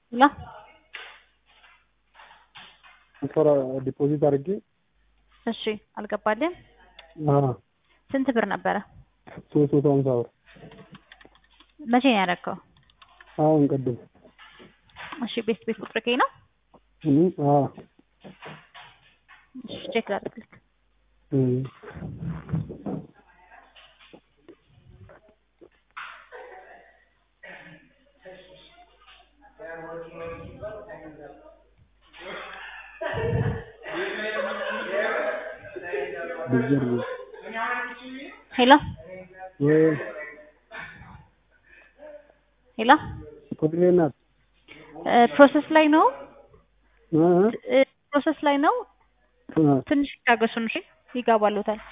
ላ ትራንስፈር ዲፖዚት አድርጌ እሺ አልገባልህም? አዎ ስንት ብር ነበረ? ሶስት መቶ ሀምሳ ብር መቼ ነው ያደረገው? አሁን ቅድም እሺ ቤት ቤት ቁጥር ከይ ነው? እም አዎ እሺ ቼክ ላድርግልህ። እም ቢዘር ሄሎ ወይ ሄሎ ኮድሬ ናት ፕሮሰስ ላይ ነው እ እ ፕሮሰስ ላይ ነው። እ ትንሽ ይታገሱን እሺ፣ ይገባሉታል።